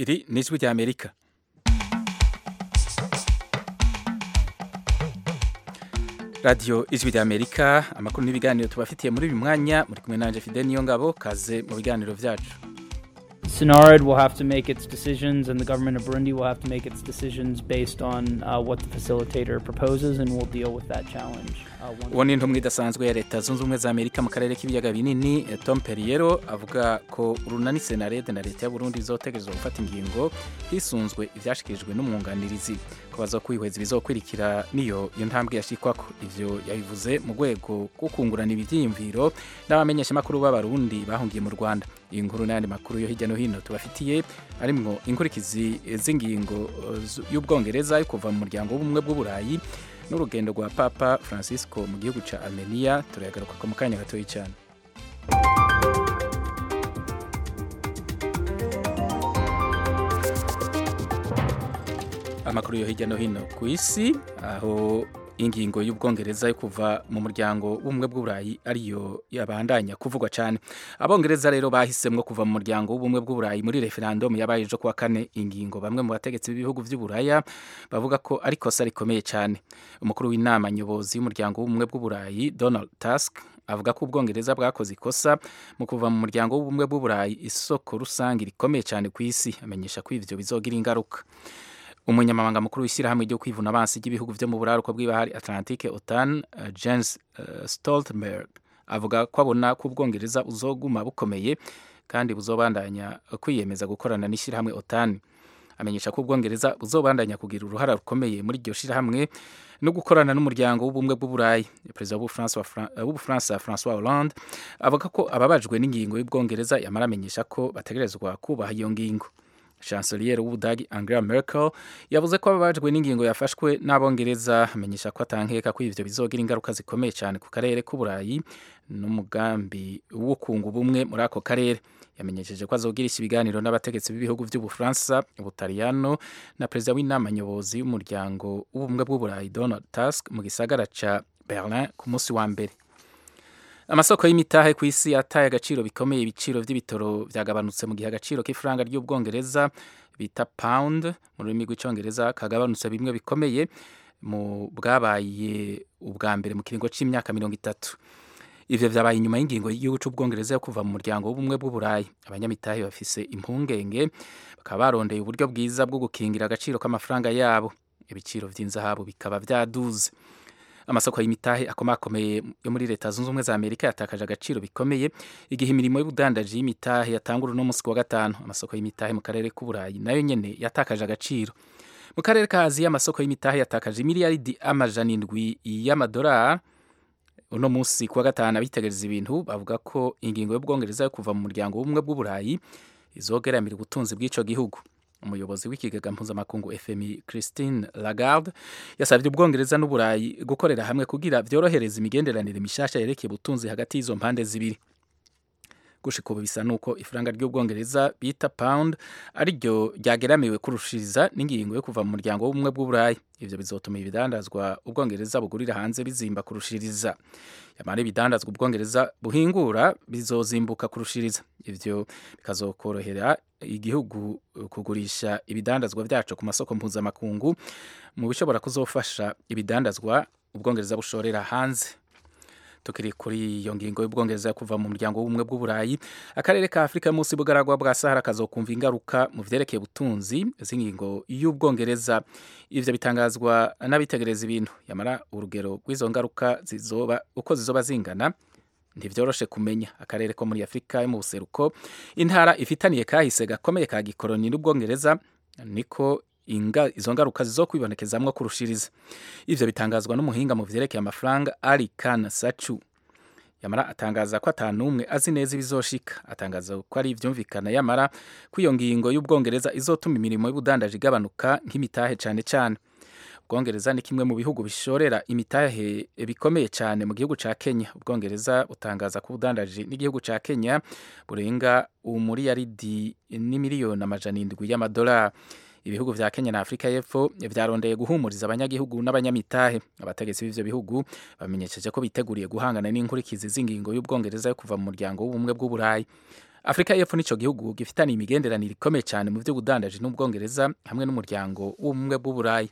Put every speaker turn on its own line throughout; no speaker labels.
iri ni ijwi rya amerika radiyo ijwi rya amerika amakuru n'ibiganiro tubafitiye muri uyu mwanya muri kumwe nanjye fide niyo ngabo kaze mu biganiro byacu
SNARD will have to make its decisions, and the government of Burundi will have to make its decisions based on uh, what the facilitator proposes, and we'll deal with that challenge. Uh, once
uwo ni intumwa idasanzwe ya leta zunze ubumwe za amerika mu karere k'ibiyaga binini eh, tom perriero avuga ko urunani senarede na leta ya burundi bizotegerezwa gufata ingingo hisunzwe ivyashikirijwe n'umwunganirizi ko bazokwihweza ibizokwirikira niyo iyo ntambwe yashikwako ivyo yabivuze mu rwego rwo kungurana ivyiyumviro n'abamenyeshamakuru b'abarundi bahungiye mu rwanda iyi nkuru n'ayandi makuru yo hirya no hino tubafitiye arimwo inkurikizi z'ingingo eh, z- y'ubwongereza yo kuva mu muryango w'ubumwe bw'uburayi n'urugendo rwa papa francisco mu gihugu ca armenia turayagaruka ko mu kanya gatoyi cyane amakuru yo hirya no hino ku isi aho ingingo y'ubwongereza yo kuva mu muryango w'ubumwe bw'uburayi ariyo yabandanya kuvugwa cyane abongereza rero bahisemwo kuva mu muryango w'ubumwe bw'uburayi muri referendum yabaye ejo kuwa kane ingingo bamwe mu bategetsi b'ibihugu by'uburaya bavuga ko ari ikosa rikomeye cyane umukuru w'inama nyobozi y'umuryango w'ubumwe bw'uburayi donald tusk avuga ko ubwongereza bwakoze ikosa mu kuva mu muryango w'ubumwe bw'uburayi isoko rusange rikomeye cyane ku isi amenyesha ko ivyo bizogira ingaruka umunyamabanga mukuru w'ishyirahamwe ryo kwivuna abansi ry'ibihugu byo mu buraruko bw'ibahari atlantique otan uh, james uh, stoltenberg avuga ko abona ko ubwongereza buzoguma bukomeye kandi buzobandanya kwiyemeza gukorana n'ishyirahamwe otan amenyesha ko ubwongereza buzobandanya kugira uruhara rukomeye muri iryo shyirahamwe no gukorana n'umuryango w'ubumwe bw'uburayi perezida w'ubufaransa wa Fran- w'ubufaransa francois hollande avuga ko ababajwe n'ingingo y'ubwongereza yamara amenyesha ko bategerezwa kubaha iyo ngingo chancelier w'ubudagi angela merkel yavuze ko ababajwe n'ingingo yafashwe n'abongereza amenyesha ko atankeka ko ivyo bizogira ingaruka zikomeye cyane ku karere k'uburayi n'umugambi wo kunga ubumwe muri ako karere yamenyesheje ko azogirisha ibiganiro n'abategetsi b'ibihugu by'ubufaransa ubutaliyano na perezida w'inama nyobozi y'umuryango w'ubumwe bw'uburayi donald tusk mu gisagara ca berlin ku munsi wa mbere amasoko y'imitahe ku isi yataye agaciro bikomeye ibiciro by'ibitoro byagabanutse mu gihe agaciro k'ifaranga ry'ubwongereza bita pound mu rurimi rw'icyongereza kagabanutse bimwe bikomeye mu bwabaye ubwa mbere mu kiringo cy'imyaka mirongo itatu ivyo vyabaye inyuma y'ingingo y'igihugu c'ubwongereza yo kuva mu muryango w'ubumwe bw'uburayi abanyamitahe bafise impungenge bakaba barondeye uburyo bwiza bwo gukingira agaciro k'amafaranga yabo ibiciro vy'inzahabu bikaba vyaduze amasoko y'imitahe akomakomeye yo muri leta zunze ubumwe za amerika yatakaje agaciro bikomeye igihe imirimo y'ubudandaji y'imitahe yatangura uno munsi ku wa gatanu amasoko y'imitahe mu karere k'uburayi nayo nyene yatakaje agaciro mu karere ka aziya amasoko y'imitahe yatakaje miliyaridi amajana indwi y'amadolari uno munsi ku wa gatanu abitegereza ibintu bavuga ko ingingo y'ubwongereza yo kuva mu muryango w'ubumwe bw'uburayi izogeramira ubutunzi bw'ico gihugu umuyobozi w'ikigega mpuzamakungu fmi christine lagarde yasabye ubwongereza n'uburayi gukorera hamwe kugira vyorohereza imigenderanire mishasha yerekeye ubutunzi hagati y'izo mpande zibiri gushika ubu bisa nuko ifaranga ry'ubwongereza bita pound ariryo ryageramiwe kurushiriza n'ingingo yo kuva mu muryango w'ubumwe bw'uburayi ivyo bizotuma ibidandazwa ubwongereza bugurira hanze bizimba kurushiriza yamara ibidandazwa ubwongereza buhingura bizozimbuka kurushiriza ivyo bikazokorohera igihugu kugurisha ibidandazwa vyaco ku masoko mpuzamakungu mu bishobora kuzofasha ibidandazwa ubwongereza bushorera hanze tukiri kuri iyo ngingo y'ubwongereza yo kuva mu muryango w'ubumwe bw'uburayi akarere ka afurika munsi bugaragwa bwa sahara kazokumva ingaruka mu vyerekeye ubutunzi z'ingingo y'ubwongereza ivyo bitangazwa n'abitegereza ibintu yamara urugero rw'izo ngaruka zizoba uko zizoba zingana ntivyoroshe kumenya akarere ko muri afurika yo mu buseruko intara ifitaniye kahise gakomeye ka gikoroni n'ubwongereza niko inga izo ngaruka zizokwibonekezamwo kurushiriza ivyo bitangazwa n'umuhinga mu vyerekeye amafaranga Ali Khan Sachu yamara atangaza ko atanumwe azi neza ibizoshika atangaza ko ari ivyumvikana yamara ko iyo ngingo y'ubwongereza izotuma imirimo y'ubudandaji igabanuka nk'imitahe cane cane ubwongereza ni kimwe mu bihugu bishorera imitahe bikomeye cyane mu gihugu ca Kenya ubwongereza butangaza ko ubudandaji n'igihugu ca Kenya burenga umuriyaridi n'imiliyoni amajana indwi y'amadolari ibihugu vya Kenya na Afrika y'Epfo vyarondeye guhumuriza abanyagihugu n'abanyamitahe abategetsi b'ivyo bihugu bamenyesheje ko biteguriye guhangana n'inkurikizi z'ingingo y'ubwongereza yo kuva mu muryango w'ubumwe bw'uburayi afurika y'epfo nico gihugu gifitaniye imigenderanire ikomeye cyane mu by'ubudandaji n'ubwongereza hamwe n'umuryango w'ubumwe bw'uburayi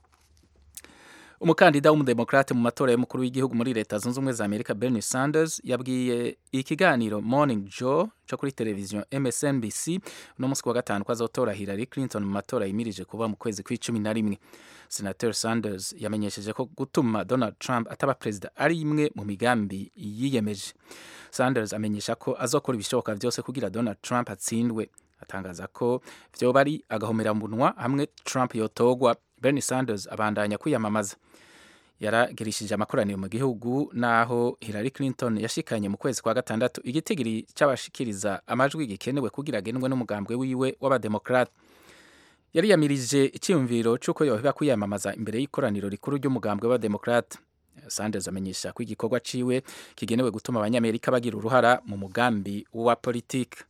umukandida w'umudemokrate mu matora y'umukuru w'igihugu muri leta zunze ubumwe za amerika bernie sanders yabwiye ikiganiro morning joe cyo kuri televiziyo msnbc uno munsi wa gatanu ko azotora hillary clinton mu matora yimirije kuba mu kwezi kw'icumi na rimwe senator sanders yamenyesheje ko gutuma donald trump ataba perezida ari imwe mu migambi yiyemeje sanders amenyesha ko azokora ibishoboka byose kugira donald trump atsindwe atangaza ko vyoba ari agahomeраmunwa hamwe trump yotogwa bernie sanders abandanya kwiyamamaza yaragirishije amakoraniro mu gihugu naho hillary clinton yashikanye mu kwezi kwa gatandatu igitigiri cy'abashikiriza amajwi gikenewe kugira agendwe n'umugambwe wiwe w'abademokrate yari yamirije icyiyumviro cy'uko yoheba kwiyamamaza imbere y'ikoraniro rikuru ry'umugambwe w'abademokrate sanders amenyesha ko igikorwa ciwe kigenewe gutuma abanyamerika bagira uruhara mu mugambi wa politiki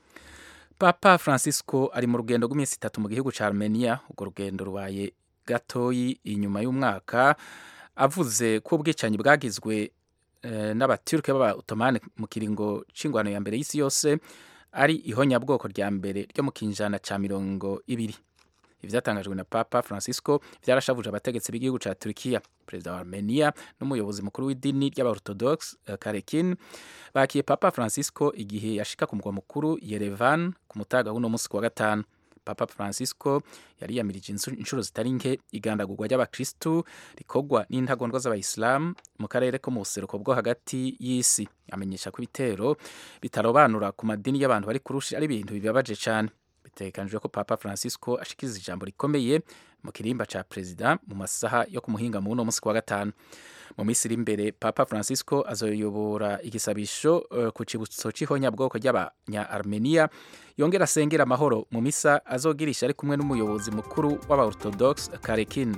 papa francisco ari mu rugendo rw'iminsi itatu mu gihugu cya armenia urwo rugendo rubaye gatoyi inyuma y'umwaka avuze ko ubwicanyi bwagizwe n'abaturike b'aba otomani mu kiringo c'ingwano ya mbere y'isi yose ari ihonyabwoko rya mbere ryo mu kinjana ca mirongo ibiri ivyatangajwe na papa francisco vyarashavuje abategetsi b'igihugu ca turkiya perezida wa armenia n'umuyobozi mukuru w'idini ry'abaorthodox uh, karekin bakiye papa francisco igihe yashika ku mugwa mukuru yerevan ku mutaga w'uno munsi kuwa gatanu papa francisco yari yamirije inshuro zitari nke igandagurwa ry'abakristu rikorwa n'intagondwa z'abayisilamu mu karere ko mu buseruko bwo hagati y'isi amenyesha ko ibitero bitarobanura ku madini y'abantu bari kurusha ari ibintu bibabaje cyane bitegekanijwe ko papa francisco ashikiriza ijambo rikomeye mu kirimba ca perezida mu masaha yo kumuhinga mu uno munsi kuwa gatanu mu minsi iri imbere papa francisco azoyobora igisabisho uh, ku cibutso c'ihonyabwoko ry'abanya armenia yongera asengera amahoro mu misa azogirisha ari kumwe n'umuyobozi mukuru w'abaorthodox karekin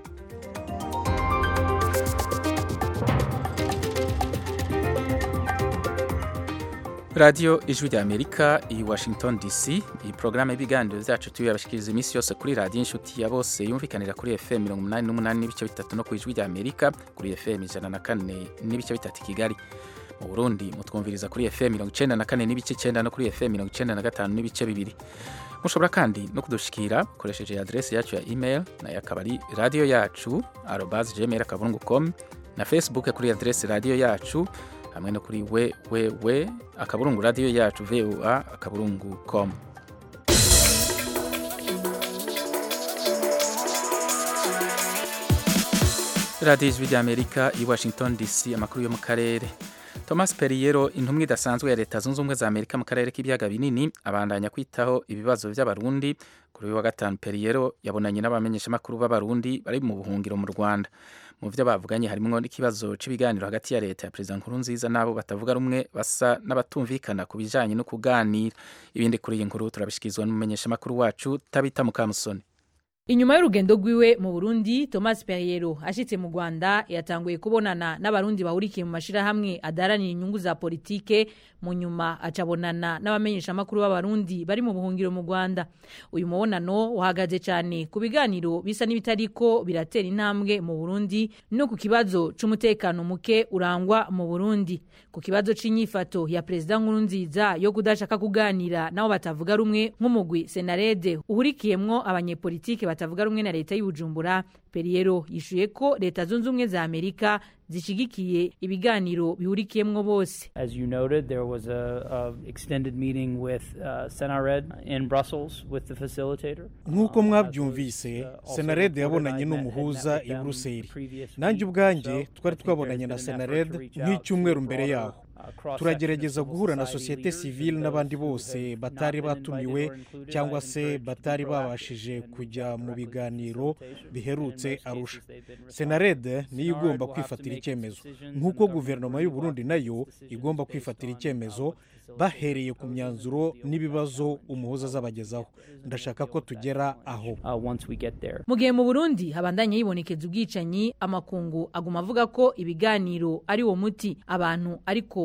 radiyo ijwi rya amerika i washington dc iyi porogaramu y'ibiganiro byacu tuyabashikiriza iminsi yose kuri radiyo inshuti ya bose yumvikanira kuri fm mirongo umunani n'umunani n'ibice bitatu no ku ijwi rya amerika kuri fm ijana na kane n'ibice bitatu i kigali mu burundi mutwumviriza kuri fm mirongo icenda na kane n'ibice icenda no kuri fm mirongo icenda na gatanu n'ibice bibiri mushobora kandi no kudushikira mukoresheje adresi yacu ya email nayo akaba ari radiyo yacu arobas gmail akaburungu com na facebook kuri adresi radiyo yacu hamwe no kuri wewewe akaburungu radiyo yacu voa akaburungu com radiyo ijwi rya amerika i washington dc amakuru yo mu karere thomas periyero intumwa idasanzwe ya leta zunze ubumwe za amerika mu karere k'ibiyaga binini abandanya kwitaho ibibazo by'abarundi kuri uyu wa gatanu periyero yabonanye n'abamenyeshamakuru b'abarundi bari mu buhungiro mu rwanda mu byo bavuganye harimo n'ikibazo cy'ibiganiro hagati ya leta ya perezida nkurunziza n'abo batavuga rumwe basa n'abatumvikana ku bijyanye no kuganira ibindi kuri iyi nkuru turabishyikirizwa n'umumenyeshamakuru wacu tabita mukamusoni
inyuma y'urugendo rwiwe mu burundi thomas perriero ashitse mu rwanda yatanguye kubonana n'abarundi bahurikiye mu mashirahamwe adaharanira inyungu za politike mu nyuma acabonana n'abamenyeshamakuru b'abarundi bari mu buhungiro mu rwanda uyu mubonano uhagaze cyane ku biganiro bisa n'ibitariko biratera intambwe mu burundi no ku kibazo c'umutekano muke urangwa mu burundi ku kibazo c'inyifato ya perezida nkurunziza yo kudashaka kuganira nabo batavuga rumwe nk'umugwi senarede uhurikiyemwo abanyepolitike batavuga rumwe na leta y'ubujumbura periyero yishuye ko leta zunze ubumwe za amerika zishigikiye ibiganiro bihurikiyemwo bose
As you noted, there was a, a extended meeting with uh, Senared in Brussels with the facilitator.
nk'uko
Um,
mwabyumvise
as was, uh, also
senarede
reported,
yabonanye
I met- had
n'umuhuza
met with
i
them
buruseli
the previous
nanjye
week
ubwanjye
or so.
twari
I think
twabonanye
there's
na
been an effort to
senarede
reach out
nk'icyumweru
to
mbere
broader,
yaho
uh, cross-section
turagerageza
of civil
guhura na
society
sosiyete
leaders and
sivile
those
n'abandi
who
bose
have
batari
not been
batumiwe
invited or included.
cyangwa
I've
se
encouraged to be
batari
proactive
babashije
and
kujya
reach out
mu
directly to
biganiro
facilitation.
biherutse
In most
arusha
cases, they've been responsive.
senarede niyo
Senarede
igomba
will have to
kwifatira
make its
icyemezo
decisions
nk'uko
and the
guverinoma
government
y'u
will
burundi
have to make
nayo
its decisions
igomba
based
kwifatira
on, uh,
icyemezo
what the facilitator
bahereye ku
proposes
myanzuro
and deal with that
n'ibibazo
challenge.
umuhuza azabagezaho ndashaka ko tugera aho
Uh, once we get there.
mu gihe mu burundi habandanya yibonekeza ubwicanyi amakungu aguma avuga ko ibiganiro ari wo muti abantu ariko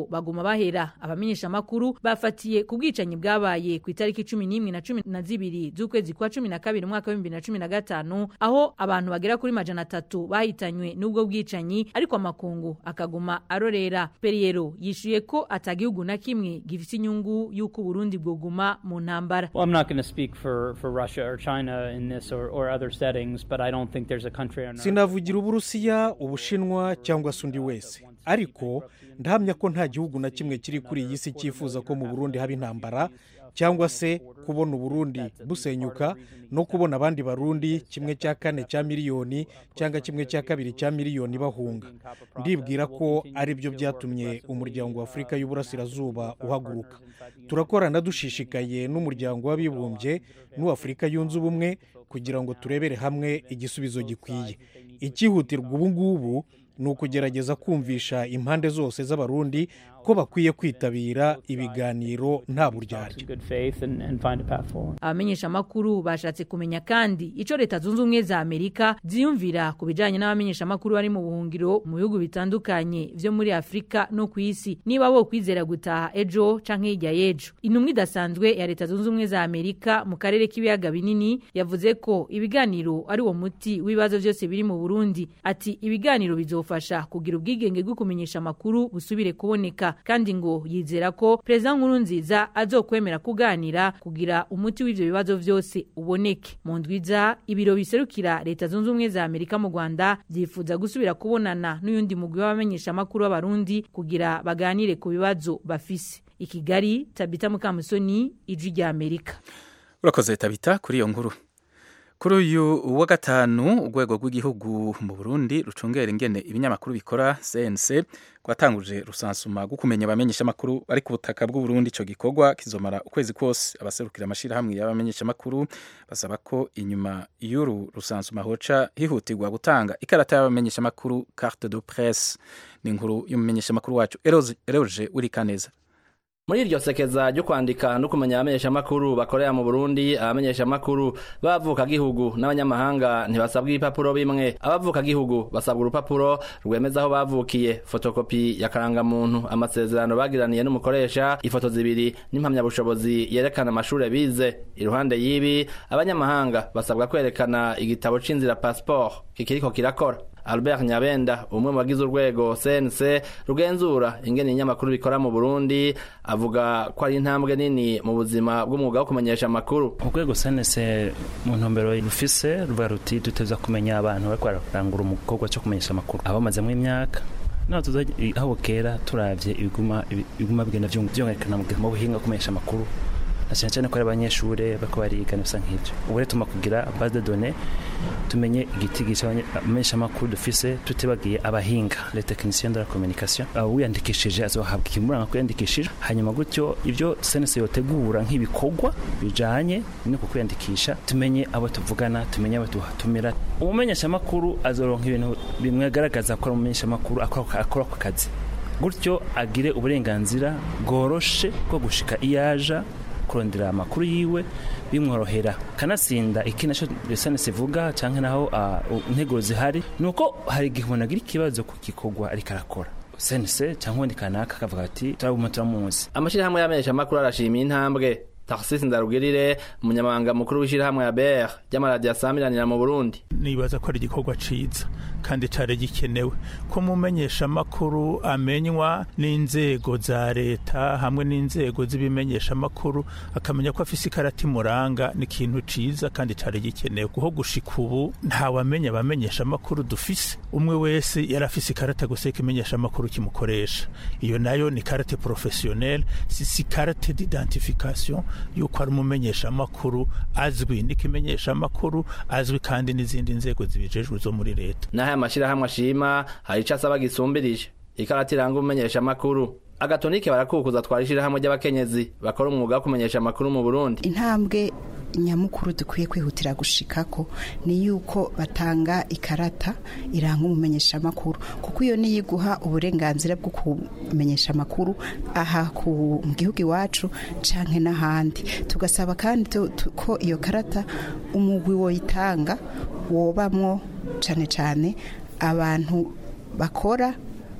baguma bahera abamenyesha amakuru bafatiye ku bwicanyi bwabaye ku itariki cumi n'imwe na cumi na zibiri z'ukwezi kwa cumi na kabiri umwaka w'ibihumbi bibiri na cumi na gatanu aho abantu bagera kuri majana atatu bahitanywe n'ubwo bwicanyi ariko amakungu akaguma arorera periyero yishuye ko atagihugu na kimwe gifite inyungu y'uko uburundi bwoguma mu ntambara
Well, I'm not going to speak for, for Russia or China in this or, or other settings, but I don't think there's a country on earth.
sinavugira uburusiya ubushinwa cyangwa se undi wese ariko ndahamya ko nta gihugu na kimwe kiri kuri iyi si cyifuza ko mu burundi haba intambara cyangwa se kubona uburundi busenyuka no kubona abandi barundi kimwe cya kane cya miliyoni cyangwa kimwe cya kabiri cya miliyoni bahunga ndibwira ko ari byo byatumye umuryango wa afurika y'uburasirazuba uhaguruka turakorana dushishikaye n'umuryango w'abibumbye n'uw'afurika yunze ubumwe kugira ngo turebere hamwe igisubizo gikwiye icyihutirwa ubu ngubu ni ukugerageza kumvisha impande zose z'abarundi ko bakwiye kwitabira ibiganiro nta
in
buryarya
good faith and, and find a path forward.
abamenyesha amakuru bashatse kumenya kandi ico leta zunze ubumwe za amerika ziyumvira ku bijanye n'abamenyesha amakuru bari mu buhungiro mu bihugu bitandukanye vyo muri afurika no ku isi niba bo kwizera gutaha ejo canke hirya y'ejo intumwa idasanzwe ya leta zunze ubumwe za amerika mu karere k'ibiyaga binini yavuze ko ibiganiro ari wo muti w'ibibazo vyose biri mu burundi ati ibiganiro bizofasha kugira ubwigenge bwo kumenyesha amakuru busubire kuboneka kandi ngo yizera ko perezida nkurunziza azokwemera kuganira kugira umuti w'ivyo bibazo vyose uboneke mu ndwiza ibiro biserukira leta zunze ubumwe za amerika mu rwanda vyifuza gusubira kubonana n'uyundi mugwi w'abamenyesha amakuru b'abarundi kugira baganire ku bibazo bafise i kigali tabita mukamusoni ijwi rya amerika
urakoze tabita kuri iyo nkuru kuri uyu wa gatanu urwego rw'igihugu mu burundi rucungera ingene ibinyamakuru bikora cnc rwatanguje rusansuma rwo kumenya abamenyeshamakuru bari ku butaka bw'uburundi icyo gikorwa kizomara ukwezi kose abaserukira amashyirahamwe y'abamenyeshamakuru basaba ko inyuma y'uru rusansuma hoca hihutirwa gutanga ikarata y'abamenyeshamakuru carte de presse ni inkuru y'umumenyeshamakuru wacu eroge urikaneza
muri iryo sekeza ryo kwandika no kumenya abamenyeshamakuru bakorera mu burundi abamenyeshamakuru b'abavukagihugu n'abanyamahanga ntibasabwa ibipapuro bimwe abavukagihugu basabwa urupapuro rwemeza aho bavukiye fotokopi ya karangamuntu amasezerano bagiraniye n'umukoresha ifoto zibiri n'impamyabushobozi yerekana amashuri bize iruhande y'ibi abanyamahanga basabwa kwerekana igitabo c'inzira passport kikiriko kirakora Albert Nyabenda umwe mu bagize urwego CNC rugenzura ingene inyamakuru bikora mu Burundi avuga ko ari intambwe nini mu buzima bw'umwuga wo kumenyesha amakuru
urwego CNC mu ntumbero rufise ruvuga ruti duteza kumenya abantu bariko bararangura umukorwa cyo kumenyesha amakuru abamazemo imyaka naho tuza aho kera turavye ibiguma ibiguma bigenda vyongerekana mu buhinga kumenyesha amakuru na cyane cyane ko ari abanyeshuri bariko bariga bisa nk'ibyo ubu rero tuma kugira base de données tumenye igitigi cy'abamenyeshamakuru dufise tutibagiye abahinga les techniciens de la communication uwiyandikishije azohabwa ikimuranga ko yandikishije hanyuma gutyo ibyo senese yotegura nk'ibikorwa bijanye no ku kwiyandikisha tumenye abo tuvugana tumenye abo tuhatumira umumenyeshamakuru azoronka ibintu bimwe agaragaza ko ari umumenyeshamakuru akora ako kazi gutyo agire uburenganzira bworoshe bwo gushika iyaja kurondera amakuru yiwe bimworohera kanasinda iki nacyo lisansi ivuga cyangwa naho intego zihari ni uko hari igihe umuntu agira ikibazo ku gikorwa ariko arakora sense cyangwa undi kanaka akavuga ati turabuma turamuzi
amashyirahamwe y'amenyeshamakuru arashimiye intambwe Tarsis Ndarugirire umunyamabanga mukuru w'ishyirahamwe ya BR ry'amaradiyo asamiranira mu Burundi
nibaza ko ari igikorwa ciza kandi cari gikenewe ko mumenyesha makuru amenywa n'inzego za leta hamwe n'inzego z'ibimenyesha makuru akamenya ko afise ikarati muranga ni ikintu ciza kandi cari gikenewe kuho gushika ubu ntawamenya abamenyesha makuru dufise umwe wese yari afise ikarata gusa ikimenyesha makuru kimukoresha iyo nayo ni karate professionnelle si si karate d'identification yuko ari umumenyeshamakuru azwi n'ikimenyeshamakuru azwi kandi n'izindi nzego zibijejwe zo muri leta
n'aya mashyirahamwe ashima hari icyo asaba gisumbirije ikarata iranga umumenyeshamakuru agatonike barakukuza twara ishyirahamwe ry'abakenyezi bakora umwuga wo kumenyesha amakuru mu burundi
intambwe nyamukuru dukwiye kwihutira gushikako ni yuko batanga ikarata iranga umumenyesha amakuru kuko iyo niyo iguha uburenganzira bwo kumenyesha amakuru aha ku mu gihugu iwacu canke n'ahandi tugasaba kandi ko iyo karata umugwi woyitanga wobamwo cane cane abantu bakora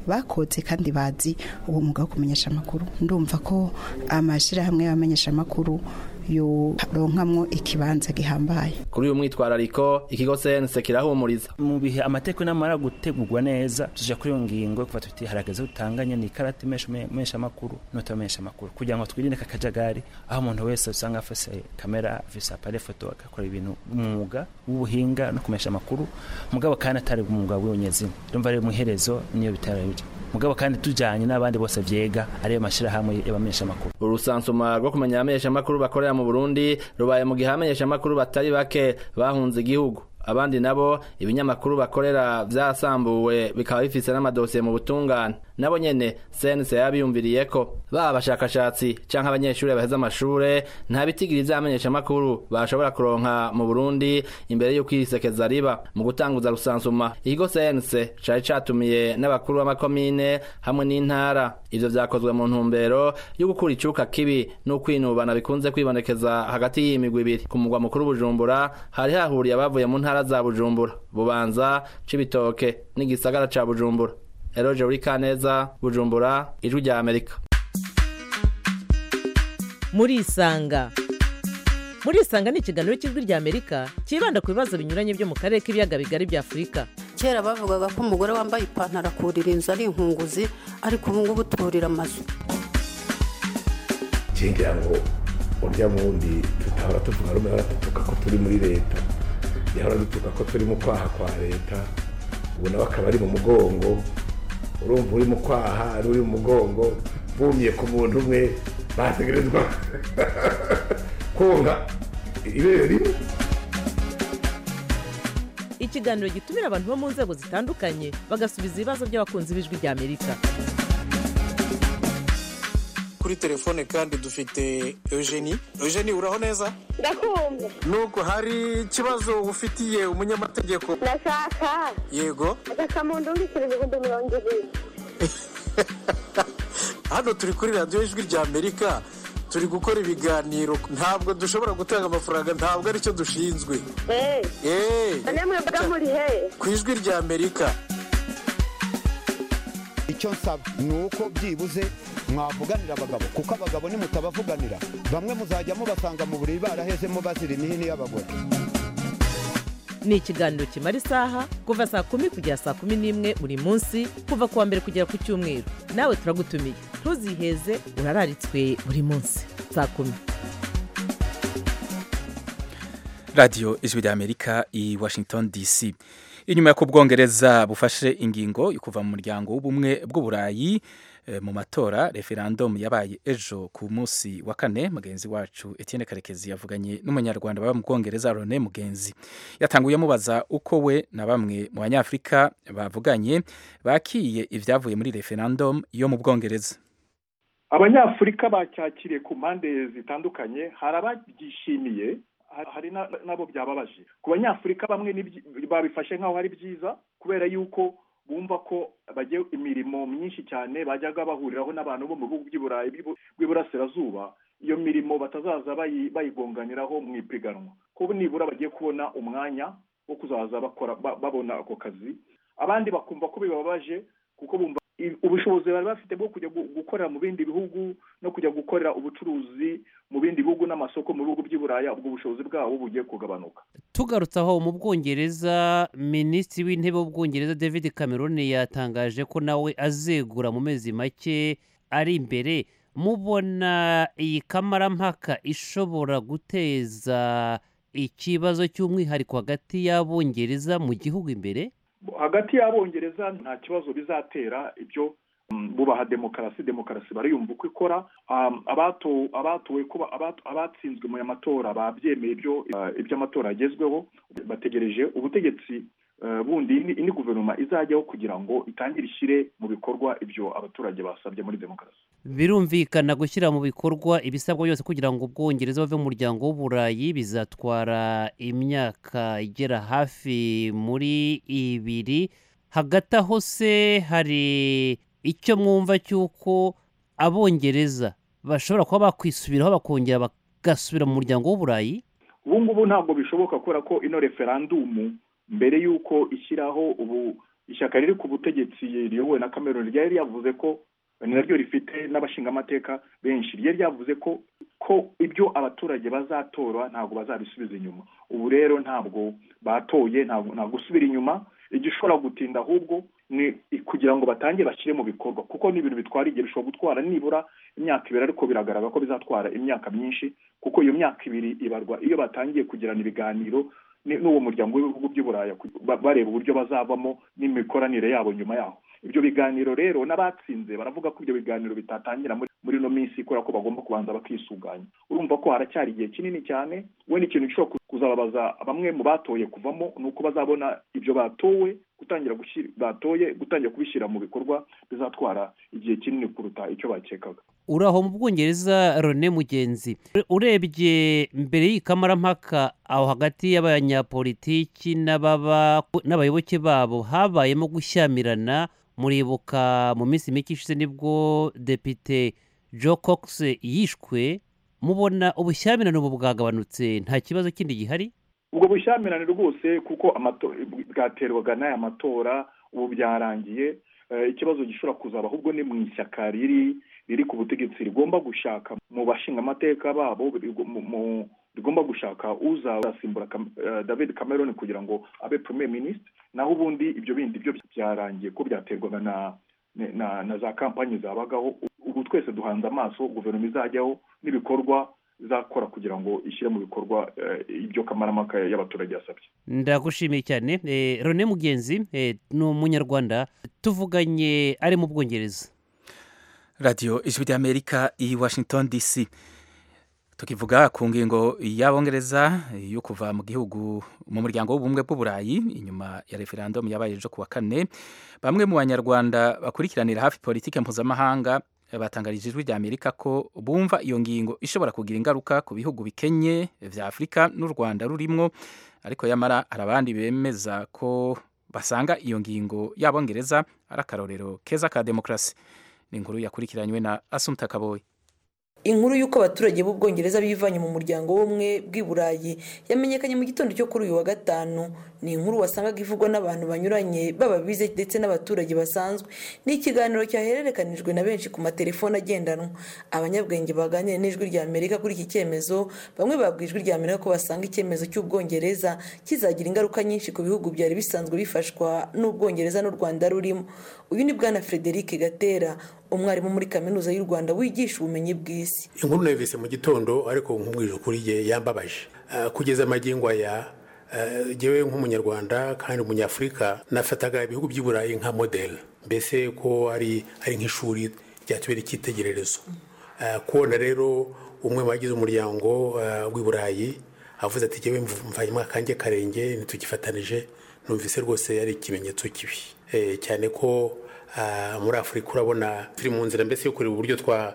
bakoze kandi bazi uwo mwuga wo kumenyesha amakuru ndumva ko amashyirahamwe y'abamenyesha amakuru yoronkamwo ikibanza gihambaye
kuri uyu mwitwarariko ikigo sense kirahumuriza
mu bihe amategeko namara gutegurwa neza tuja kuri iyo ngingo kuva tuti harageze utanganye ni karate mesha amakuru notamenyesha amakuru kugira ngo twirinde kakajagari aho umuntu wese usanga afise kamera afise appareil photo agakora ibintu umwuga w'ubuhinga no kumesha amakuru mugabo kandi atari umwuga w'unyezina ndumva rero muherezo niyo bitara bije mugabo kandi tujanye n'abandi bose vyega ariyo mashirahamwe y'abamenyesha amakuru
urusansuma rwo kumenya abamenyesha amakuru bakorera mu Burundi rubaye mu gihe abamenyesha amakuru batari bake bahunze igihugu abandi nabo ibinyamakuru bakorera vyasambuwe bikaba bifise n'amadosiye mu butungane nabo nyene sense yabiyumviriye ko baba abashakashatsi canke abanyeshuri baheza amashure nta bitigiri vy'abamenyesha amakuru bashobora kuronka mu Burundi imbere y'uko irisekeza riba mu gutanguza rusansuma ikigo sense cari catumiye n'abakuru b'amakomine hamwe n'intara ivyo vyakozwe mu ntumbero yo gukura icuka kibi n'ukwinubana bikunze kwibonekeza hagati y'imigwi ibiri ku mugwa mukuru Bujumbura hari hahuriye abavuye mu ntara za Bujumbura Bubanza Cibitoke n'igisagara ca Bujumbura Eroje uri kaneza Bujumbura ijwi rya Amerika
muri isanga muri isanga ni ikiganiro cy'ijwi rya Amerika cyibanda ku bibazo binyuranye byo mu karere k'ibiyaga bigari bya Afurika
kera bavugaga ko umugore wambaye ipantaro akurira inzu ari inkunguzi ariko ubu ngubu turira amazu
ngira ngo urya wundi tutahora tuvuga rumwe hora dutuka ko turi muri leta yahora dutuka ko turi mu kwaha kwa leta ubu nawe akaba ari mu mugongo urumva uri mu kwaha ari uri mu mugongo bumye ku muntu umwe bategerezwa konga ibere rimwe
ikiganiro gitumira abantu bo mu nzego zitandukanye bagasubiza ibibazo by'abakunzi b'ijwi rya amerika
kuri telefone kandi dufite eugenie eugenie uraho neza
ndakumva
nubwo hari ikibazo ufitiye umunyamategeko
ndashaka
yego
agasamundu w'ibiciro ibihumbi mirongo ibiri
hano turi kuri radiyo ijwi rya amerika turi gukora ibiganiro ntabwo dushobora gutanga amafaranga ntabwo aricyo dushinzwe
eee namwe mvuga muri he
ku ijwi rya amerika
icyo nsaba ni uko byibuze mwavuganira abagabo kuko abagabo nimutabavuganira bamwe muzajya mubasanga mu buriri barahezemo bazira imihini y'abagore
ni ikiganiro kimara isaha kuva saa kumi kugera saa kumi n'imwe buri munsi kuva ku wa mbere kugera ku cyumweru nawe turagutumiye ntuziheze urararitswe buri munsi saa kumi
radiyo ijwi rya amerika i washington dc inyuma y'uko ubwongereza bufashe ingingo yo kuva mu muryango w'ubumwe bw'uburayi mu matora referendum yabaye ejo ku munsi wa kane mugenzi wacu Etienne Karekezi yavuganye n'umunyarwanda baba mu Bwongereza Rone Mugenzi yatanguye amubaza uko we na bamwe mu banyafrika bavuganye bakiye ibyavuye muri referendum yo mu Bwongereza
abanyafurika bacyakiriye ku mpande zitandukanye hari ababyishimiye hari nabo byababaje ku banyafurika bamwe babifashe nk'aho ari byiza kubera yuko bumva ko bagiye imirimo myinshi cyane bajyaga bahuriraho n'abantu bo mu bihugu by'iburayi bw'iburasirazuba iyo mirimo batazaza bayigonganiraho mu ipiganwa ko nibura bagiye kubona umwanya wo kuzaza bakora babona ako kazi abandi bakumva ko bibabaje kuko bumva ubushobozi bari bafite bwo kujya gukorera mu bindi bihugu no kujya gukorera ubucuruzi mu bindi bihugu n'amasoko mu bihugu by'iburaya ubwo bushobozi bwabo bugiye kugabanuka
tugarutse aho mu bwongereza minisitiri w'intebe w'ubwongereza david cameron yatangaje ko nawe azegura mu mezi make ari imbere mubona iyi kamarampaka ishobora guteza ikibazo cy'umwihariko hagati y'abongereza mu gihugu imbere
hagati y'abongereza nta kibazo bizatera ibyo bubaha demokarasi demokarasi bariyumva uko ikora abatowe kuba abatsinzwe mu matora babyemeye ibyo iby'amatora agezweho bategereje ubutegetsi bundi indi guverinoma izajyaho kugira ngo itangire ishyire mu bikorwa ibyo abaturage basabye muri demokarasi
birumvikana gushyira mu bikorwa ibisabwa byose kugira ngo ubwongereza bave mu muryango w'uburayi bizatwara imyaka igera hafi muri ibiri hagati aho se hari icyo mwumva cy'uko abongereza bashobora kuba bakwisubiraho bakongera bagasubira mu muryango w'uburayi
ubu ngubu ntabwo bishoboka kubera ko ino referandumu mbere y'uko ishyiraho ubu ishyaka riri ku butegetsi riyobowe na cameron ryari ryavuze ko ni naryo rifite n'abashingamateka benshi ryari ryavuze ko ko ibyo abaturage bazatora ntabwo bazabisubiza inyuma ubu rero ntabwo batoye ntabwo nta gusubira inyuma igishobora gutinda ahubwo ni kugira ngo batangire bashyire mu bikorwa kuko ni ibintu bitwara igihe bishobora gutwara nibura imyaka ibiri ariko biragaragara ko bizatwara imyaka myinshi kuko iyo myaka ibiri ibarwa iyo batangiye kugirana ibiganiro n'uwo muryango w'ibihugu by'uburaya bareba uburyo bazavamo n'imikoranire yabo nyuma yaho ibyo biganiro rero n'abatsinze baravuga ko ibyo biganiro bitatangira muri ino minsi kubera ko bagomba kubanza bakisuganya urumva ko haracyari igihe kinini cyane we n'ikintu gishobora kuzababaza bamwe mu batoye kuvamo ni uko bazabona ibyo batowe gutangira batoye gutangira kubishyira mu bikorwa bizatwara igihe kinini kuruta icyo bakekaga
uraho mu bwongereza rone mugenzi urebye mbere y'ikamarampaka aho hagati y'abanyapolitiki n'abayoboke babo habayemo gushyamirana muribuka mu minsi mike ishize nibwo depite joe cox yishwe mubona ubushyamirane ubu bwagabanutse nta kibazo kindi gihari
ubwo bushyamirane rwose kuko bwaterwaga n'aya matora ubu byarangiye ikibazo gishobora kuzaba ahubwo ni mu ishyaka riri riri ku butegetsi rigomba gushaka mu bashingamateka babo rigomba gushaka uzasimbura david cameron kugira ngo abe premier minisitiri naho ubundi ibyo bindi byo byarangiye ko byaterwaga na na za kampanyi zabagaho ubu twese duhanze amaso guverinoma izajyaho n'ibikorwa izakora kugira ngo ishyire mu bikorwa ibyo kamaramaka y'abaturage yasabye
ndagushimiye cyane rone mugenzi ni umunyarwanda tuvuganye ari mu bwongereza
radiyo ijwi ry'amerika i washington dc tukivuga ku ngingo y'abongereza yo kuva mu gihugu mu muryango w'ubumwe bw'uburayi inyuma ya referendum yabaye ejo kuwa kane bamwe mu banyarwanda bakurikiranira hafi politiki mpuzamahanga batangarije ijwi ry'amerika ko bumva iyo ngingo ishobora kugira ingaruka ku bihugu bikenye vya afurika n'u rwanda rurimwo ariko yamara hari abandi bemeza ko basanga iyo ngingo y'abongereza ari akarorero keza ka demokarasi ni inkuru yakurikiranywe na asumta kaboyi
inkuru y'uko abaturage b'ubwongereza bivanye mu muryango w'ubumwe bw'i burayi yamenyekanye mu gitondo cyo kuri uyu wa gatanu ni inkuru wasangaga ivugwa n'abantu banyuranye baba bize ndetse n'abaturage basanzwe ni ikiganiro cyahererekanijwe na benshi ku matelefone agendanwa abanyabwenge baganira n'ijwi rya amerika kuri iki cyemezo bamwe babwiye ijwi rya amerika ko basanga icyemezo cy'ubwongereza kizagira ingaruka nyinshi ku bihugu byari bisanzwe bifashwa n'ubwongereza n'u rwanda rurimo uyu ni bwana frederic gatera umwarimu muri kaminuza y'u rwanda wigisha ubumenyi bw'isi
inkuru nayivise mu gitondo ariko nk'umwije ukuri ye yambabaje kugeza amagingo aya ngewe nk'umunyarwanda kandi umunyafurika nafataga ibihugu by'i burayi nka modeli mbese ko ari ari nk'ishuri ryatubera icyitegererezo kubona rero umwe mu bagize umuryango w'i burayi avuze ati ngewe mvanyemo akange karenge ntitugifatanije numvise rwose ari ikimenyetso kibi cyane ko muri afurika urabona turi mu nzira mbese yo kureba uburyo twa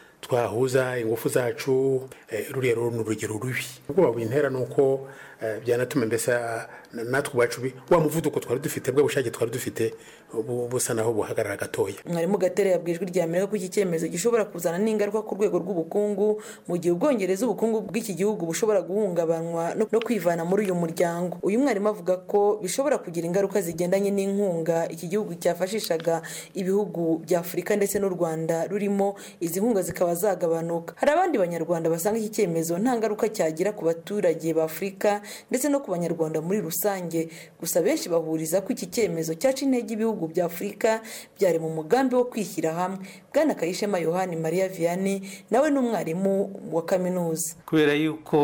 twahuza ingufu zacu ruriya rero ni urugero rubi ubwoba bintera ni uko byanatuma mbese natwe ubwacu wa muvuduko twari dufite bwa bushake twari dufite busa naho buhagarara gatoya
mwarimu gatera yabwiye ijwi rya amerika ko iki cyemezo gishobora kuzana n'ingaruka ku rwego rw'ubukungu mu gihe ubwongereza ubukungu bw'iki gihugu bushobora guhungabanywa no kwivana muri uyu muryango uyu mwarimu avuga ko bishobora kugira ingaruka zigendanye n'inkunga iki gihugu cyafashishaga ibihugu bya afurika ndetse n'u rwanda rurimo izi nkunga zikaba zagabanuka hari abandi banyarwanda basanga iki cyemezo nta ngaruka cyagira ku baturage ba afurika ndetse no ku banyarwanda muri rusange gusa benshi bahuriza ko iki cyemezo cyaca intege ibihugu bya afurika byari mu mugambi wo kwishyira hamwe bwana kayishema yohani mariya vianney nawe ni umwarimu wa kaminuza
kubera yuko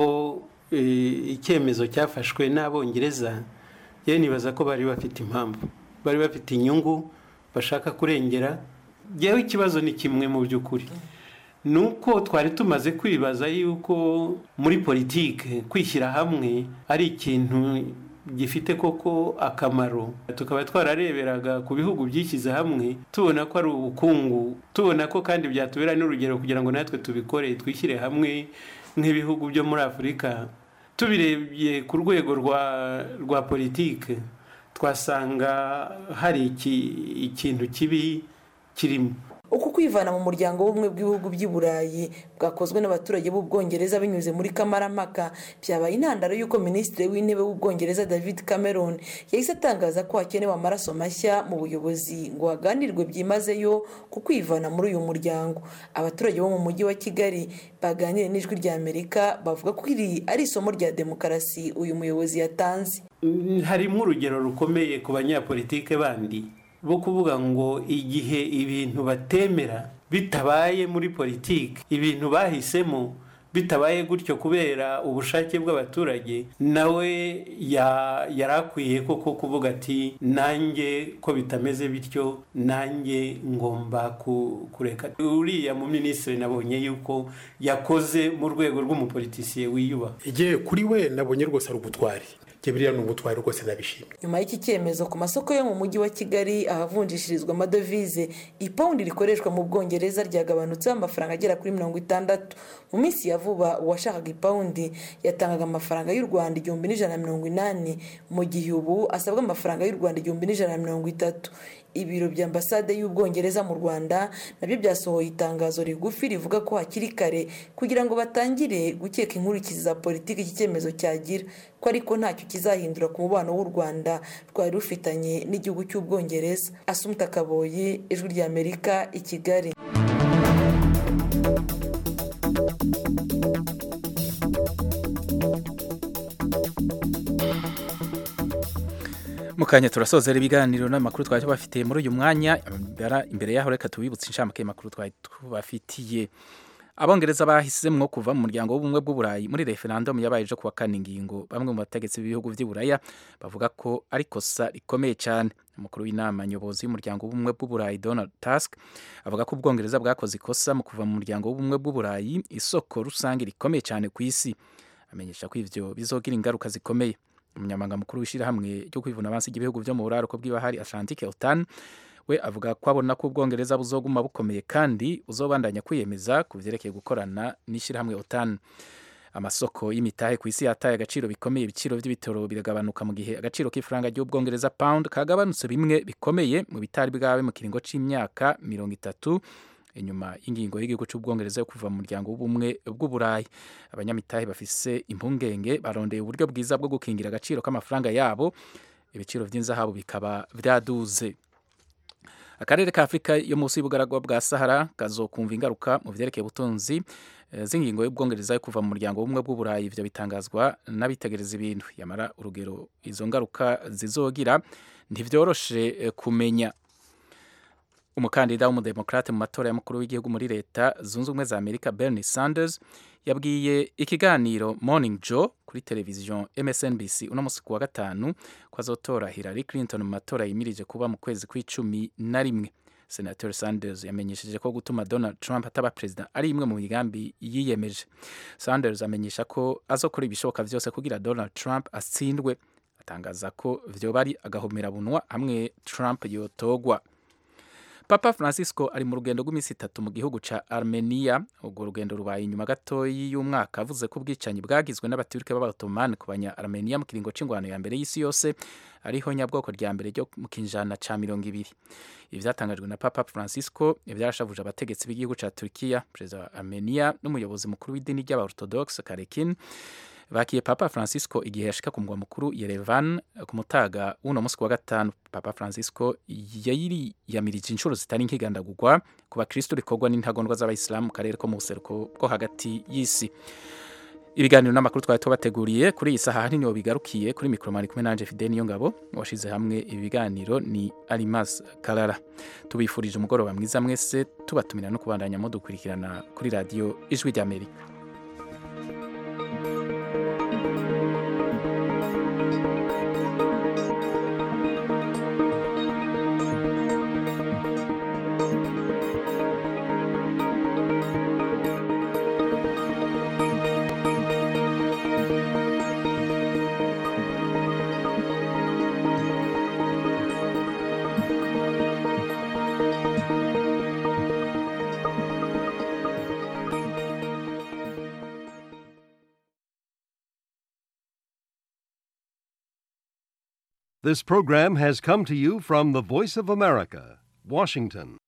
icyemezo cyafashwe n'abongereza yewe nibaza ko bari bafite impamvu bari bafite inyungu bashaka kurengera yewe ikibazo ni kimwe mu by'ukuri ni uko twari tumaze kwibaza yuko muri politiki kwishyira hamwe ari ikintu gifite koko akamaro tukaba twarareberaga ku bihugu byishyize hamwe tubona ko ari ubukungu tubona ko kandi byatubera n'urugero kugira ngo natwe tubikore twishyire hamwe nk'ibihugu byo muri afurika tubirebye ku rwego rwa politiki twasanga hari ikintu kibi kirimo
uku kwivana mu muryango w'ubumwe bw'ibihugu by'i burayi bwakozwe n'abaturage b'ubwongereza binyuze muri kamarampaka byabaye intandaro y'uko minisitiri w'intebe w'ubwongereza david cameron yahise atangaza ko hakenewe amaraso mashya mu buyobozi ngo haganirwe byimazeyo ku kwivana muri uyu muryango abaturage bo mu mujyi wa kigali baganiriye n'ijwi rya amerika bavuga ko iri ari isomo rya demokarasi uyu muyobozi yatanze
harimo urugero rukomeye ku banyapolitike bandi bo kuvuga ngo igihe ibintu batemera bitabaye muri politiki ibintu bahisemo bitabaye gutyo kubera ubushake bw'abaturage nawe yari akwiye koko kuvuga ati nanjye ko bitameze bityo nanjye ngomba kureka uriya mu minisitiri nabonye yuko yakoze mu rwego rw'umupolitisiye wiyubaha
igihe kuri we nabonye rwose ari ubutwari biriya ni ubutwari rwose nabishimye
nyuma y'iki cyemezo ku masoko yo mu mujyi wa kigali ahavunjishirizwa amadovize ipawundi rikoreshwa mu bwongereza ryagabanutseho amafaranga agera kuri mirongo itandatu mu minsi ya vuba uwashakaga ipawundi yatangaga amafaranga y'u rwanda igihumbi n'ijana na mirongo inani mu gihe ubu asabwa amafaranga y'u rwanda igihumbi n'ijana na mirongo itatu ibiro bya ambasade y'ubwongereza mu rwanda nabyo byasohoye itangazo rigufi rivuga ko hakiri kare kugira ngo batangire gukeka inkurikizi za politiki iki cyemezo cyagira ko ariko ntacyo kizahindura ku mubano w'u rwanda rwari rufitanye n'igihugu cy'ubwongereza asumta kaboyi ijwi rya amerika i kigali
mukanya turasozera ibiganiro n'amakuru twari tubafitiye muri uyu mwanya imbere yaho reka tubibutse inshamake y'amakuru twari tubafitiye abongereza bahisemwo kuva mu muryango w'ubumwe bw'uburayi muri referendum yabaye ejo kuwa kane ingingo bamwe mu bategetsi b'ibihugu by'uburaya bavuga ko ari kosa rikomeye cyane umukuru w'inama nyobozi y'umuryango w'ubumwe bw'uburayi donald tusk avuga ko ubwongereza bwakoze ikosa mu kuva mu muryango w'ubumwe bw'uburayi isoko rusange rikomeye cyane ku isi amenyesha ko ivyo bizogira ingaruka zikomeye umunyamabanga mukuru w'ishyirahamwe ryo kwivuna abansi ry'ibihugu byo mu buraruko bw'ibahari atlantique otan we avuga ko abona ko ubwongereza buzoguma bukomeye kandi uzobandanya kwiyemeza ku vyerekeye gukorana n'ishyirahamwe otan amasoko y'imitahe ku isi yataye agaciro bikomeye ibiciro by'ibitoro biragabanuka mu gihe agaciro k'ifaranga ry'ubwongereza pound kagabanutse bimwe bikomeye mu bitari bwawe mu kiringo c'imyaka mirongo itatu inyuma y'ingingo y'igihugu cy'ubwongereza yo kuva mu muryango w'ubumwe bw'uburayi abanyamitahe bafise impungenge barondeye uburyo bwiza bwo gukingira agaciro k'amafaranga yabo ibiciro by'inzahabu bikaba byaduze akarere ka afurika yo munsi y'ubugaragwa bwa sahara kazokumva ingaruka mu vyerekeye ubutunzi z'ingingo y'ubwongereza yo kuva mu muryango w'ubumwe bw'uburayi ivyo bitangazwa n'abitegereza ibintu yamara urugero izo ngaruka zizogira ntivyoroshe kumenya umukandida w'umudemokrate mu matora y'umukuru w'igihugu muri leta zunze ubumwe za amerika bernie sanders yabwiye ikiganiro morning joe kuri televiziyo msnbc uno munsi ku wa gatanu ko azotora hillary clinton mu matora yimirije kuba mu kwezi kw'icumi na rimwe senator sanders yamenyesheje ko gutuma donald trump ataba perezida ari imwe mu migambi yiyemeje sanders amenyesha ko azokora ibishoboka byose kugira donald trump atsindwe atangaza ko vyoba ari agahomerabunwa hamwe trump yotogwa papa francisco ari mu rugendo rw'iminsi itatu mu gihugu ca armenia urwo rugendo rubaye inyuma gatoyi y'umwaka avuze ko ubwicanyi bwagizwe n'abaturike b'abaotomani ku banya armenia mu kiringo c'ingwano ya mbere y'isi yose ariho nyabwoko rya mbere ryo mu kinjana ca mirongo ibiri ibi vyatangajwe na papa francisco vyarashavuje abategetsi b'igihugu ca turkiya perezida wa armenia n'umuyobozi mukuru w'idini ry'abaorthodox karekin bakiye papa francisco igihe yashika ku mugwa mukuru yerevan ku mutaga w'uno munsi wa gatanu papa francisco yayiriyamirije inshuro zitari nkigandagurwa ku bakristo rikorwa n'intagondwa z'abayisilamu mu karere ko mu buseruko bwo hagati y'isi ibiganiro n'amakuru twari tubateguriye kuri iyi saha ahanini bigarukiye kuri mikoro mari kumwe nanje fide niyo ngabo washize hamwe ibi biganiro ni arimas karara tubifurije umugoroba mwiza mwese tubatumira no kubandanya mudukurikirana kuri radiyo ijwi ry'amerika
This program has come to you from the Voice of America, Washington.